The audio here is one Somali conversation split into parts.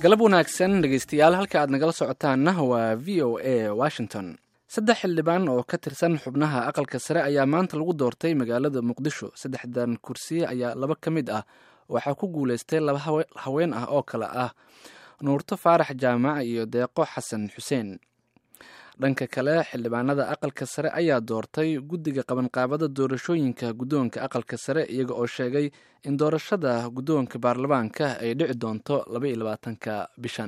galab wanaagsan dhegeystayaal halka aad nagala socotaanna waa v o a washington saddex xildhibaan oo ka tirsan xubnaha aqalka sare ayaa maanta lagu doortay magaalada muqdisho saddexdan kursi ayaa laba ka mid ah waxaa ku guuleystay laba haween ah oo kale ah nuurto faarax jaamac iyo deeqo xasan xuseen dhanka kale xildhibaanada aqalka sare ayaa doortay guddiga qabanqaabada doorashooyinka guddoonka aqalka sare iyaga oo sheegay in doorashada guddoonka baarlamaanka ay dhici doonto laba iyo labaatanka bishan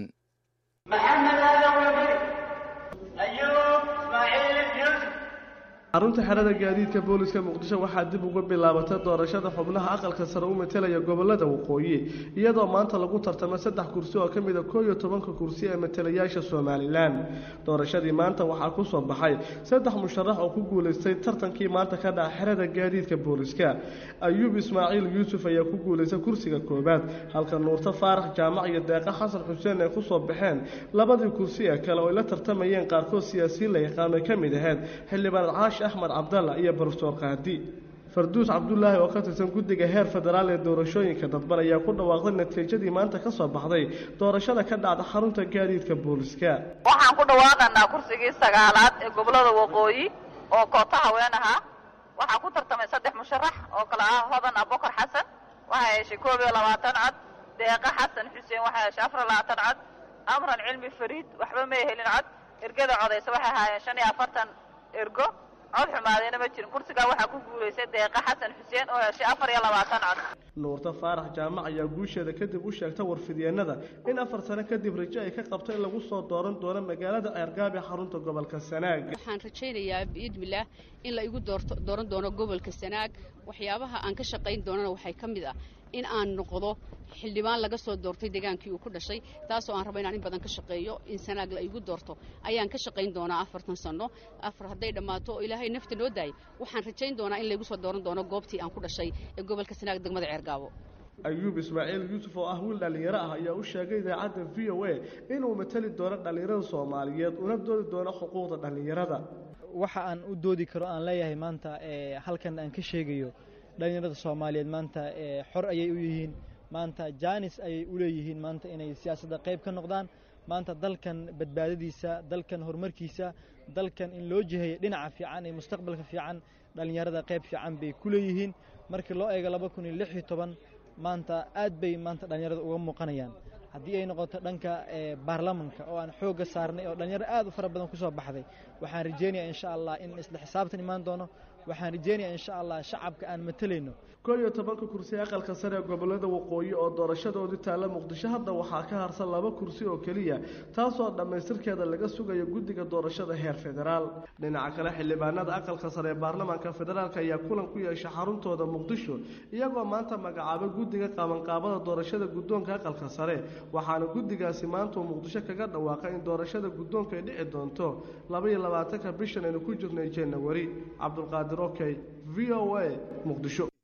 xarunta xerada gaadiidka booliska muqdisho waxaa dib uga bilaabatay doorashada xubnaha aqalka sare u matelaya gobolada waqooyi iyadoo maanta lagu tartamay saddex kursi oo ka mid a koo iyo tobanka kursi ee matalayaasha somalilan doorashadii maanta waxaa ku soo baxay saddex musharax oo ku guulaystay tartankii maanta ka dhaca xerada gaadiidka booliska ayuub ismaaciil yuusuf ayaa ku guulaystay kursiga koowaad halka nuurto faarax jaamac iyo deeqa xasan xuseen ay kusoo baxeen labadii kursi ee kale oo ay la tartamayeen qaarkood siyaasiyiin la yaqaano ay ka mid ahayd xildhibaan caash axmed cabdalla iyo barofeor qaadi farduus cabdulaahi oo ka tirsan guddiga heer federaal ee doorashooyinka dadban ayaa ku dhawaaqday natiijadii maanta ka soo baxday doorashada ka dhacda xarunta gaadiidka booliska waxaan ku dhawaaqanaa kursigii sagaalaad ee gobolada waqooyi oo koota haween ahaa waxaa ku tartamay saddex musharax oo kale ah hodan abokar xasan waxaa heshay koob iyo labaatan cod deeqa xasan xuseen waxaa heshay afar labaatan cod amran cilmi fariid waxba may helin cod ergada codaysa waxay ahaayeen shan iyo afartan ergo cod xumaadeyna ma jirin kursigaa waxaa ku guulaystay deeqa xasan xuseen oo heshay afar iyo labaatan cod nuurto faarax jaamac ayaa guusheeda kadib u sheegtay warfidyeenada in afar sano kadib rajo ay ka qabto in lagu soo dooran doono magaalada ceergaab ee xarunta gobolka sanaag waxaan rajaynayaa biidmilaah in la igu doorto dooran doono gobolka sanaag waxyaabaha aan ka shaqayn doonana waxay ka mid ah in aan noqdo xildhibaan laga soo doortay degaankii uu ku dhashay taasoo aan rabo inaan in badan ka shaqeeyo in sanaag la igu doorto ayaan ka shaqayn doonaa afartan sanno afar hadday dhammaato oo ilaahay nafta noo daayay waxaan rajayn doonaa in laygu soo dooran doono goobtii aan ku dhashay ee gobolka sanaag degmada ceergaabo ayuub ismaaciil yuusuf oo ah wiil dhallinyaro ah ayaa u sheegay idaacadda v o a inuu matali doono dhallinyarada soomaaliyeed una doodi doono xuquuqda dhallinyarada waxa aan u doodi karo aan leeyahay maanta halkan aan ka sheegayo dhallinyarada soomaaliyeed maanta xor ayay u yihiin maanta jaanis ayay u leeyihiin maanta inay siyaasadda qayb ka noqdaan maanta dalkan badbaadadiisa dalkan horumarkiisa dalkan in loo jiheeyo dhinaca fiican iyo mustaqbalka fiican dhallinyarada qayb fiican bay ku leeyihiin markii loo eego laba kun iyo lix iyo toban maanta aad bay maanta dhallinyarada uga muuqanayaan haddii ay noqoto dhanka baarlamanka oo aan xoogga saarnay oo dhallinyaro aad u fara badan ku soo baxday waxaan rajaynayaa insha allah in isla xisaabtan imaan doono waxaan rajaynayaa insha allah shacabka aan matalayno koo iyo tobanka kursi aqalka sare ee gobolada waqooyi oo doorashadoodii taalla muqdisho hadda waxaa ka harsan laba kursi oo keliya taasoo dhammaystirkeeda laga sugayo guddiga doorashada heer federaal dhinaca kale xildhibaanada aqalka sare ee baarlamaanka federaalk ayaa kulan ku yeeshay xaruntooda muqdisho iyagoo maanta magacaabay guddiga qabanqaabada doorashada guddoonka aqalka sare waxaana guddigaasi maanta uu muqdisho kaga dhawaaqay in doorashada guddoonka ay dhici doonto labaiyo labaatanka bishan aynu ku jirnay janawari cabdulqaadir okey v o a muqdisho